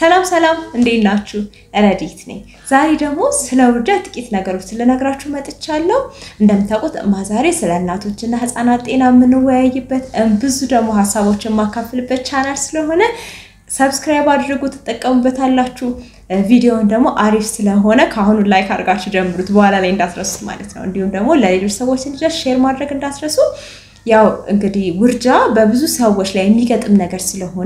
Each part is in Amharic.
ሰላም ሰላም፣ እንዴት ናችሁ? ረዲት ነኝ። ዛሬ ደግሞ ስለ ውርጃ ጥቂት ነገሮች ልነግራችሁ መጥቻለሁ። እንደምታውቁት እማ ዛሬ ስለ እናቶችና ህፃናት ጤና የምንወያይበት ብዙ ደግሞ ሀሳቦች የማካፍልበት ቻናል ስለሆነ ሰብስክራይብ አድርጉ፣ ትጠቀሙበታላችሁ። ቪዲዮውን ደግሞ አሪፍ ስለሆነ ከአሁኑ ላይክ አድርጋችሁ ጀምሩት፣ በኋላ ላይ እንዳትረሱት ማለት ነው። እንዲሁም ደግሞ ለሌሎች ሰዎች እንዲደርስ ሼር ማድረግ እንዳትረሱ። ያው እንግዲህ ውርጃ በብዙ ሰዎች ላይ የሚገጥም ነገር ስለሆነ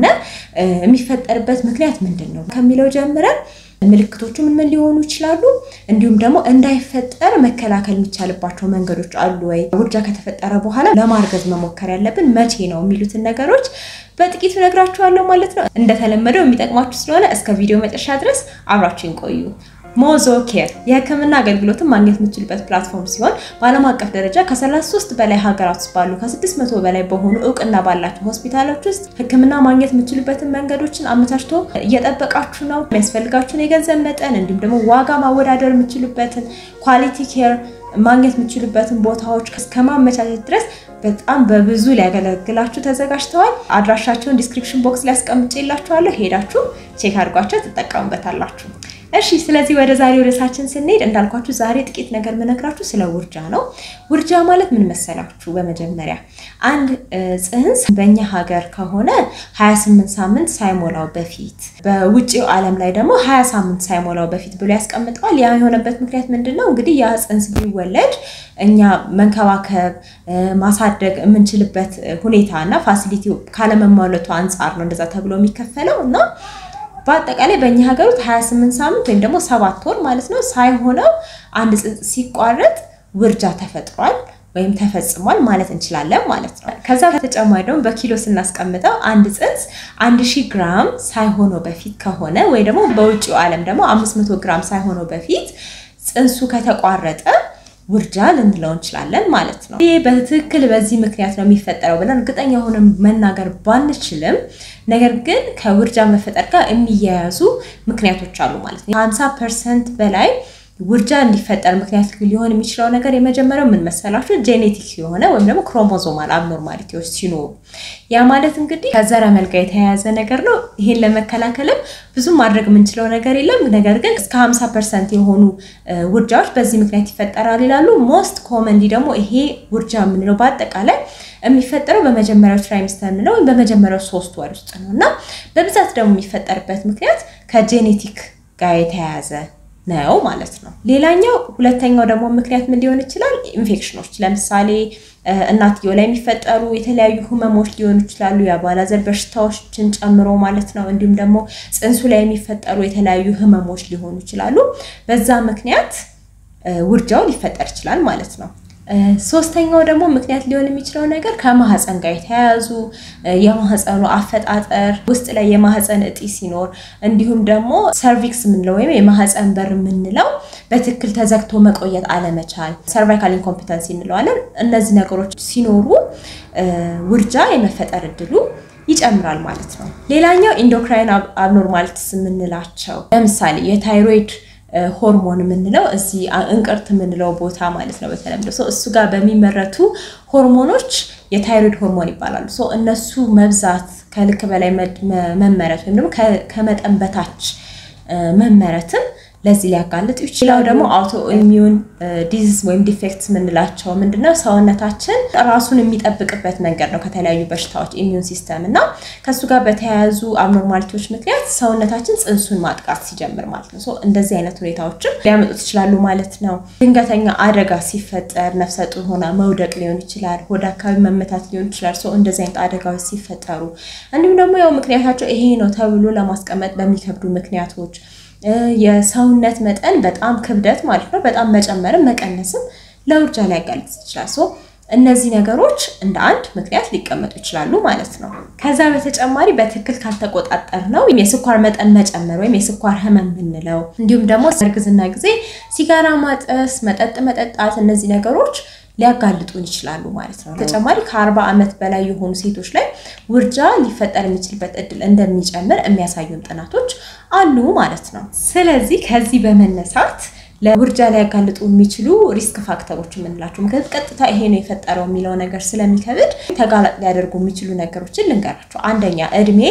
የሚፈጠርበት ምክንያት ምንድን ነው ከሚለው ጀምረን ምልክቶቹ ምን ምን ሊሆኑ ይችላሉ፣ እንዲሁም ደግሞ እንዳይፈጠር መከላከል የሚቻልባቸው መንገዶች አሉ ወይ፣ ውርጃ ከተፈጠረ በኋላ ለማርገዝ መሞከር ያለብን መቼ ነው የሚሉትን ነገሮች በጥቂቱ ነግራችኋለሁ ማለት ነው። እንደተለመደው የሚጠቅማችሁ ስለሆነ እስከ ቪዲዮ መጨረሻ ድረስ አብራችሁን ቆዩ። ሞዞ ኬር የህክምና አገልግሎትን ማግኘት የምትችሉበት ፕላትፎርም ሲሆን በዓለም አቀፍ ደረጃ ከ33 በላይ ሀገራት ውስጥ ባሉ ከ600 በላይ በሆኑ እውቅና ባላቸው ሆስፒታሎች ውስጥ ህክምና ማግኘት የምትችሉበትን መንገዶችን አመቻችቶ እየጠበቃችሁ ነው። የሚያስፈልጋችሁን የገንዘብ መጠን እንዲሁም ደግሞ ዋጋ ማወዳደር የምትችሉበትን ኳሊቲ ኬር ማግኘት የምትችሉበትን ቦታዎች እስከማመቻቸት ድረስ በጣም በብዙ ሊያገለግላችሁ ተዘጋጅተዋል። አድራሻቸውን ዲስክሪፕሽን ቦክስ ላይ አስቀምጬላችኋለሁ። ሄዳችሁ ቼክ አድርጓቸው ትጠቀሙበታላችሁ። እሺ ስለዚህ ወደ ዛሬው ርዕሳችን ስንሄድ እንዳልኳችሁ ዛሬ ጥቂት ነገር የምነግራችሁ ስለ ውርጃ ነው። ውርጃ ማለት ምን መሰላችሁ? በመጀመሪያ አንድ ጽንስ በእኛ ሀገር ከሆነ 28 ሳምንት ሳይሞላው በፊት በውጭው ዓለም ላይ ደግሞ 20 ሳምንት ሳይሞላው በፊት ብሎ ያስቀምጠዋል። ያ የሆነበት ምክንያት ምንድን ነው? እንግዲህ ያ ጽንስ ቢወለድ እኛ መንከባከብ ማሳደግ የምንችልበት ሁኔታ እና ፋሲሊቲ ካለመሟለቱ አንጻር ነው እንደዛ ተብሎ የሚከፈለው እና በአጠቃላይ በእኛ ሀገር ውስጥ 28 ሳምንት ወይም ደግሞ ሰባት ወር ማለት ነው ሳይሆነው አንድ ጽንስ ሲቋረጥ ውርጃ ተፈጥሯል ወይም ተፈጽሟል ማለት እንችላለን ማለት ነው። ከዛ በተጨማሪ ደግሞ በኪሎ ስናስቀምጠው አንድ ጽንስ አንድ ሺህ ግራም ሳይሆነው በፊት ከሆነ ወይ ደግሞ በውጭው ዓለም ደግሞ 500 ግራም ሳይሆነው በፊት ጽንሱ ከተቋረጠ ውርጃ ልንለው እንችላለን ማለት ነው። ይህ በትክክል በዚህ ምክንያት ነው የሚፈጠረው ብለን እርግጠኛ ሆነ መናገር ባንችልም፣ ነገር ግን ከውርጃ መፈጠር ጋር የሚያያዙ ምክንያቶች አሉ ማለት ነው። ከ50 ፐርሰንት በላይ ውርጃ እንዲፈጠር ምክንያት ሊሆን የሚችለው ነገር የመጀመሪያው ምን መሰላችሁ? ጄኔቲክ የሆነ ወይም ደግሞ ክሮሞዞማል አብኖርማሊቲዎች ሲኖሩ፣ ያ ማለት እንግዲህ ከዘረመል ጋር የተያያዘ ነገር ነው። ይሄን ለመከላከልም ብዙ ማድረግ የምንችለው ነገር የለም። ነገር ግን እስከ 50 ፐርሰንት የሆኑ ውርጃዎች በዚህ ምክንያት ይፈጠራል ይላሉ። ሞስት ኮመንሊ ደግሞ ይሄ ውርጃ የምንለው በአጠቃላይ የሚፈጠረው በመጀመሪያው ትራይሚስተር የምንለው ወይም በመጀመሪያው ሶስት ወር ውስጥ ነው እና በብዛት ደግሞ የሚፈጠርበት ምክንያት ከጄኔቲክ ጋር የተያያዘ ነው ማለት ነው። ሌላኛው ሁለተኛው ደግሞ ምክንያት ምን ሊሆን ይችላል? ኢንፌክሽኖች ለምሳሌ እናትየው ላይ የሚፈጠሩ የተለያዩ ህመሞች ሊሆኑ ይችላሉ፣ የአባላዘር በሽታዎችን ጨምሮ ማለት ነው። እንዲሁም ደግሞ ጽንሱ ላይ የሚፈጠሩ የተለያዩ ህመሞች ሊሆኑ ይችላሉ። በዛ ምክንያት ውርጃው ሊፈጠር ይችላል ማለት ነው። ሶስተኛው ደግሞ ምክንያት ሊሆን የሚችለው ነገር ከማህፀን ጋር የተያያዙ የማህፀኑ አፈጣጠር ውስጥ ላይ የማህፀን እጢ ሲኖር እንዲሁም ደግሞ ሰርቪክስ የምንለው ወይም የማህፀን በር የምንለው በትክክል ተዘግቶ መቆየት አለመቻል ሰርቫይካል ኢንኮምፒተንሲ እንለዋለን። እነዚህ ነገሮች ሲኖሩ ውርጃ የመፈጠር እድሉ ይጨምራል ማለት ነው። ሌላኛው ኢንዶክራይን አብኖርማሊቲስ የምንላቸው ለምሳሌ የታይሮይድ ሆርሞን የምንለው እዚህ እንቅርት የምንለው ቦታ ማለት ነው በተለምዶ እሱ ጋር በሚመረቱ ሆርሞኖች የታይሮይድ ሆርሞን ይባላሉ። እነሱ መብዛት፣ ከልክ በላይ መመረት ወይም ደግሞ ከመጠን በታች መመረትም ለዚህ ሊያጋልጡ ይችላል። ደግሞ አውቶ ኢሚዩን ዲዚዝ ወይም ዲፌክትስ የምንላቸው ምንድነው? ሰውነታችን ራሱን የሚጠብቅበት መንገድ ነው ከተለያዩ በሽታዎች ኢሚዩን ሲስተም እና ከእሱ ጋር በተያያዙ አብኖርማሊቲዎች ምክንያት ሰውነታችን ጽንሱን ማጥቃት ሲጀምር ማለት ነው። እንደዚህ አይነት ሁኔታዎችም ሊያመጡት ይችላሉ ማለት ነው። ድንገተኛ አደጋ ሲፈጠር ነፍሰ ጡር ሆና መውደቅ ሊሆን ይችላል። ወደ አካባቢ መመታት ሊሆን ይችላል። እንደዚህ አይነት አደጋዎች ሲፈጠሩ እንዲሁም ደግሞ ያው ምክንያታቸው ይሄ ነው ተብሎ ለማስቀመጥ በሚከብዱ ምክንያቶች የሰውነት መጠን በጣም ክብደት ማለት ነው በጣም መጨመርም መቀነስም ለውርጃ ሊያጋልጥ ይችላል። ሶ እነዚህ ነገሮች እንደ አንድ ምክንያት ሊቀመጡ ይችላሉ ማለት ነው። ከዛ በተጨማሪ በትክክል ካልተቆጣጠር ነው የስኳር መጠን መጨመር ወይም የስኳር ህመም የምንለው እንዲሁም ደግሞ እርግዝና ጊዜ ሲጋራ ማጠስ፣ መጠጥ መጠጣት እነዚህ ነገሮች ሊያጋልጡን ይችላሉ ማለት ነው። ተጨማሪ ከአርባ ዓመት በላይ የሆኑ ሴቶች ላይ ውርጃ ሊፈጠር የሚችልበት እድል እንደሚጨምር የሚያሳዩን ጥናቶች አሉ ማለት ነው። ስለዚህ ከዚህ በመነሳት ለውርጃ ሊያጋልጡ የሚችሉ ሪስክ ፋክተሮች የምንላቸው ምክንያት ቀጥታ ይሄ ነው የፈጠረው የሚለው ነገር ስለሚከብድ ተጋላጥ ሊያደርጉ የሚችሉ ነገሮችን ልንገራቸው። አንደኛ እድሜ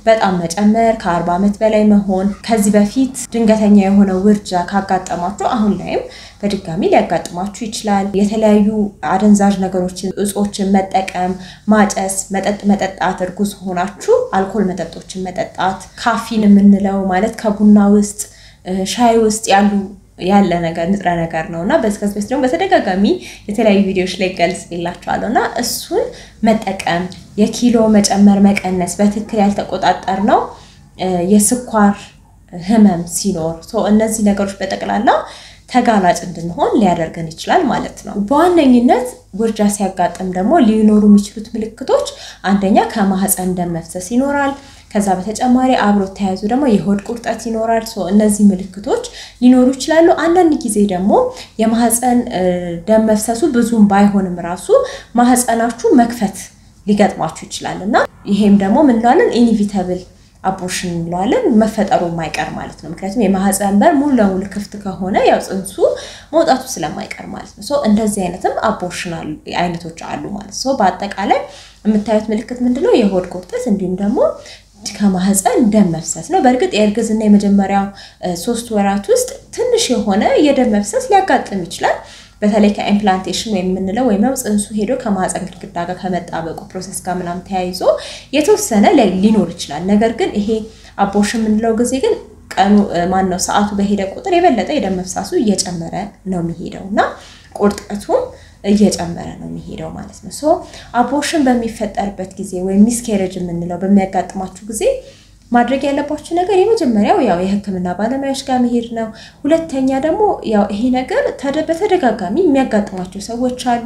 በጣም መጨመር፣ ከአርባ ዓመት በላይ መሆን፣ ከዚህ በፊት ድንገተኛ የሆነ ውርጃ ካጋጠማችሁ አሁን ላይም በድጋሚ ሊያጋጥማችሁ ይችላል። የተለያዩ አደንዛዥ ነገሮችን፣ እጾችን መጠቀም፣ ማጨስ፣ መጠጥ መጠጣት፣ እርጉዝ ሆናችሁ አልኮል መጠጦችን መጠጣት፣ ካፊን የምንለው ማለት ከቡና ውስጥ ሻይ ውስጥ ያሉ ያለ ነገር ንጥረ ነገር ነው እና በዚህ ከዚህ በፊት ደግሞ በተደጋጋሚ የተለያዩ ቪዲዮዎች ላይ ገልጽላችኋለሁ እና እሱን መጠቀም የኪሎ መጨመር መቀነስ በትክክል ያልተቆጣጠር ነው የስኳር ህመም ሲኖር እነዚህ ነገሮች በጠቅላላ ተጋላጭ እንድንሆን ሊያደርገን ይችላል ማለት ነው። በዋነኝነት ውርጃ ሲያጋጥም ደግሞ ሊኖሩ የሚችሉት ምልክቶች አንደኛ ከማህፀን ደም መፍሰስ ይኖራል። ከዛ በተጨማሪ አብሮ ተያይዞ ደግሞ የሆድ ቁርጠት ይኖራል። እነዚህ ምልክቶች ሊኖሩ ይችላሉ። አንዳንድ ጊዜ ደግሞ የማህፀን ደም መፍሰሱ ብዙም ባይሆንም ራሱ ማህፀናችሁ መክፈት ሊገጥማችሁ ይችላል እና ይሄም ደግሞ ምን እንለዋለን ኢኒቪተብል አቦርሽን እንለዋለን መፈጠሩ የማይቀር ማለት ነው። ምክንያቱም የማህፀን በር ሙሉ ለሙሉ ክፍት ከሆነ ያው ጽንሱ መውጣቱ ስለማይቀር ማለት ነው። እንደዚህ አይነትም አቦርሽን አይነቶች አሉ ማለት ነው። በአጠቃላይ የምታዩት ምልክት ምንድነው? የሆድ ቁርጠት እንዲሁም ደግሞ ከማህፀን ደም መፍሰስ ነው። በእርግጥ የእርግዝና የመጀመሪያው ሶስት ወራት ውስጥ ትንሽ የሆነ የደም መፍሰስ ሊያጋጥም ይችላል። በተለይ ከኢምፕላንቴሽን ወይም የምንለው ወይም ጽንሱ ሄዶ ከማህፀን ግድግዳ ጋር ከመጣበቁ ፕሮሰስ ጋር ምናምን ተያይዞ የተወሰነ ሊኖር ይችላል። ነገር ግን ይሄ አቦርሽን የምንለው ጊዜ ግን ቀኑ ማን ነው ሰዓቱ በሄደ ቁጥር የበለጠ የደም መፍሳሱ እየጨመረ ነው የሚሄደው እና ቁርጠቱም እየጨመረ ነው የሚሄደው ማለት ነው። ሶ አቦርሽን በሚፈጠርበት ጊዜ ወይም ሚስኬሬጅ የምንለው በሚያጋጥማችሁ ጊዜ ማድረግ ያለባችሁ ነገር የመጀመሪያው ያው የሕክምና ባለሙያዎች ጋር መሄድ ነው። ሁለተኛ ደግሞ ያው ይሄ ነገር በተደጋጋሚ የሚያጋጥማቸው ሰዎች አሉ።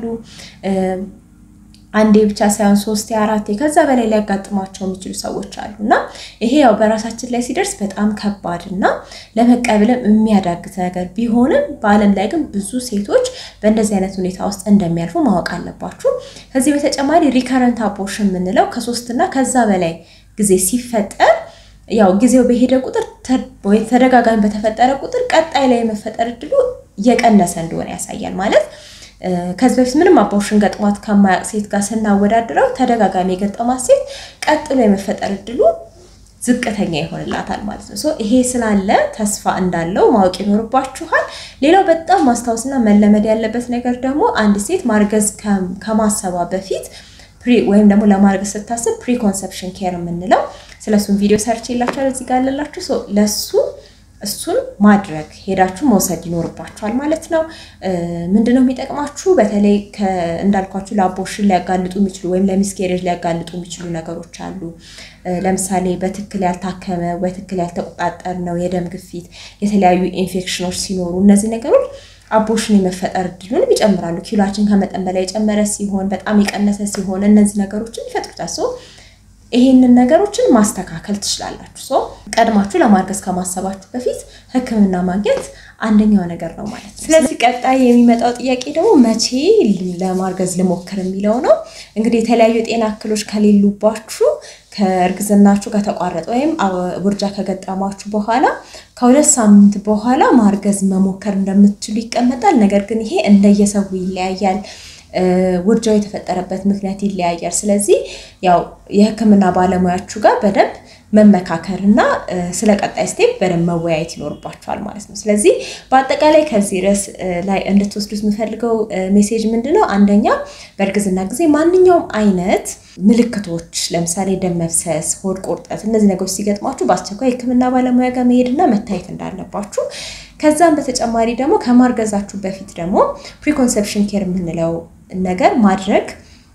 አንዴ ብቻ ሳይሆን ሶስቴ፣ አራቴ ከዛ በላይ ሊያጋጥማቸው የሚችሉ ሰዎች አሉ እና ይሄ ያው በራሳችን ላይ ሲደርስ በጣም ከባድ እና ለመቀበልም የሚያዳግት ነገር ቢሆንም በዓለም ላይ ግን ብዙ ሴቶች በእንደዚህ አይነት ሁኔታ ውስጥ እንደሚያልፉ ማወቅ አለባችሁ። ከዚህ በተጨማሪ ሪከረንት አቦርሽን የምንለው ከሶስትና ከዛ በላይ ጊዜ ሲፈጠር ያው ጊዜው በሄደ ቁጥር ወይ ተደጋጋሚ በተፈጠረ ቁጥር ቀጣይ ላይ የመፈጠር እድሉ እየቀነሰ እንደሆነ ያሳያል ማለት ከዚህ በፊት ምንም አቦርሽን ገጥሟት ከማያውቅ ሴት ጋር ስናወዳድረው ተደጋጋሚ የገጠማት ሴት ቀጥሎ የመፈጠር እድሉ ዝቅተኛ ይሆንላታል ማለት ነው። ይሄ ስላለ ተስፋ እንዳለው ማወቅ ይኖርባችኋል። ሌላው በጣም ማስታወስና መለመድ ያለበት ነገር ደግሞ አንድ ሴት ማርገዝ ከማሰቧ በፊት ወይም ደግሞ ለማርገዝ ስታስብ ፕሪኮንሰፕሽን ኬር የምንለው ስለሱም ቪዲዮ ሰርች የላችኋል እዚህ ጋር አለላችሁ። ለሱ እሱን ማድረግ ሄዳችሁ መውሰድ ይኖርባችኋል ማለት ነው። ምንድነው የሚጠቅማችሁ? በተለይ እንዳልኳችሁ ለአቦርሽን ሊያጋልጡ የሚችሉ ወይም ለሚስኬሬጅ ሊያጋልጡ የሚችሉ ነገሮች አሉ። ለምሳሌ በትክክል ያልታከመ በትክክል ያልተቆጣጠር ነው የደም ግፊት፣ የተለያዩ ኢንፌክሽኖች ሲኖሩ እነዚህ ነገሮች አቦርሽን የመፈጠር እድሉንም ይጨምራሉ። ኪሏችን ከመጠን በላይ የጨመረ ሲሆን፣ በጣም የቀነሰ ሲሆን እነዚህ ነገሮችን ይፈጥሩታል። ሰው ይሄንን ነገሮችን ማስተካከል ትችላላችሁ። ሰው ቀድማችሁ ለማርገዝ ከማሰባችሁ በፊት ሕክምና ማግኘት አንደኛው ነገር ነው ማለት ነው። ስለዚህ ቀጣይ የሚመጣው ጥያቄ ደግሞ መቼ ለማርገዝ ልሞክር የሚለው ነው። እንግዲህ የተለያዩ የጤና እክሎች ከሌሉባችሁ ከእርግዝናችሁ ከተቋረጠ ወይም ውርጃ ከገጠማችሁ በኋላ ከሁለት ሳምንት በኋላ ማርገዝ መሞከር እንደምትችሉ ይቀመጣል። ነገር ግን ይሄ እንደየሰው ይለያያል። ውርጃው የተፈጠረበት ምክንያት ይለያያል። ስለዚህ ያው የህክምና ባለሙያችሁ ጋር በደንብ መመካከር እና ስለ ቀጣይ ስቴፕ በደንብ መወያየት ይኖርባችኋል ማለት ነው። ስለዚህ በአጠቃላይ ከዚህ ርዕስ ላይ እንድትወስዱት የምፈልገው ሜሴጅ ምንድን ነው? አንደኛ በእርግዝና ጊዜ ማንኛውም አይነት ምልክቶች ለምሳሌ ደም መፍሰስ፣ ሆድ ቁርጠት፣ እነዚህ ነገሮች ሲገጥሟችሁ በአስቸኳይ የህክምና ባለሙያ ጋር መሄድና መታየት እንዳለባችሁ ከዛም በተጨማሪ ደግሞ ከማርገዛችሁ በፊት ደግሞ ፕሪኮንሰፕሽን ኬር የምንለው ነገር ማድረግ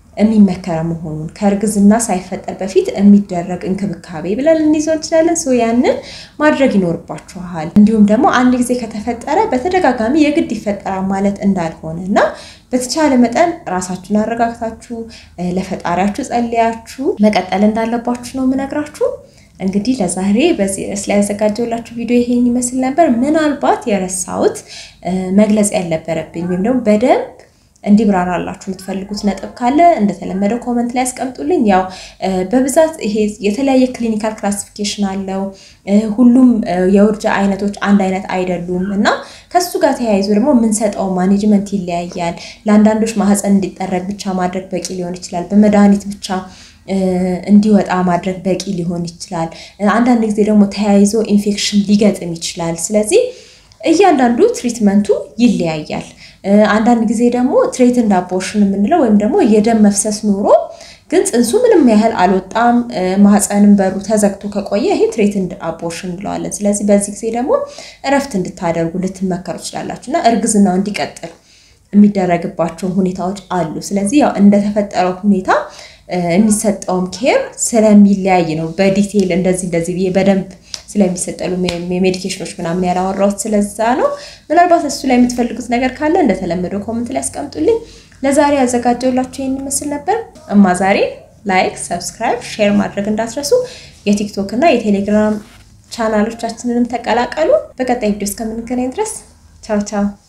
የሚመከረ መሆኑን ከእርግዝና ሳይፈጠር በፊት የሚደረግ እንክብካቤ ብለን ልንይዘው እንችላለን። ሰው ያንን ማድረግ ይኖርባችኋል። እንዲሁም ደግሞ አንድ ጊዜ ከተፈጠረ በተደጋጋሚ የግድ ይፈጠራል ማለት እንዳልሆነ እና በተቻለ መጠን ራሳችሁን አረጋግታችሁ ለፈጣሪያችሁ ጸልያችሁ መቀጠል እንዳለባችሁ ነው የምነግራችሁ። እንግዲህ ለዛሬ በዚህ ርዕስ ላይ ያዘጋጀውላችሁ ቪዲዮ ይሄን ይመስል ነበር። ምናልባት የረሳሁት መግለጽ ያልነበረብኝ ወይም ደግሞ በደንብ እንዲብራራላችሁ የምትፈልጉት ነጥብ ካለ እንደተለመደው ኮመንት ላይ ያስቀምጡልኝ። ያው በብዛት ይሄ የተለያየ ክሊኒካል ክላሲፊኬሽን አለው። ሁሉም የውርጃ አይነቶች አንድ አይነት አይደሉም እና ከሱ ጋር ተያይዞ ደግሞ የምንሰጠው ማኔጅመንት ይለያያል። ለአንዳንዶች ማህፀን እንዲጠረግ ብቻ ማድረግ በቂ ሊሆን ይችላል። በመድኃኒት ብቻ እንዲወጣ ማድረግ በቂ ሊሆን ይችላል። አንዳንድ ጊዜ ደግሞ ተያይዞ ኢንፌክሽን ሊገጥም ይችላል። ስለዚህ እያንዳንዱ ትሪትመንቱ ይለያያል። አንዳንድ ጊዜ ደግሞ ትሬትድ አቦርሽን የምንለው ወይም ደግሞ የደም መፍሰስ ኖሮ ግን ጽንሱ ምንም ያህል አልወጣም፣ ማህፀንም በሩ ተዘግቶ ከቆየ ይሄ ትሬትድ አቦርሽን እንለዋለን። ስለዚህ በዚህ ጊዜ ደግሞ እረፍት እንድታደርጉ ልትመከሩ ትችላላችሁ እና እርግዝናው እንዲቀጥል የሚደረግባቸውን ሁኔታዎች አሉ። ስለዚህ ያው እንደተፈጠረው ሁኔታ የሚሰጠውም ኬር ስለሚለያይ ነው። በዲቴይል እንደዚህ እንደዚህ ብዬ በደንብ ስለሚሰጠሉ ሜዲኬሽኖች ምናምን ያላወራሁት ስለዛ ነው። ምናልባት እሱ ላይ የምትፈልጉት ነገር ካለ እንደተለመደው ኮመንት ላይ ያስቀምጡልኝ። ለዛሬ ያዘጋጀውላችሁ ይህን ይመስል ነበር። እማ ዛሬ ላይክ፣ ሰብስክራይብ፣ ሼር ማድረግ እንዳትረሱ። የቲክቶክ እና የቴሌግራም ቻናሎቻችንንም ተቀላቀሉ። በቀጣይ ቪዲዮ እስከምንገናኝ ድረስ ቻው ቻው።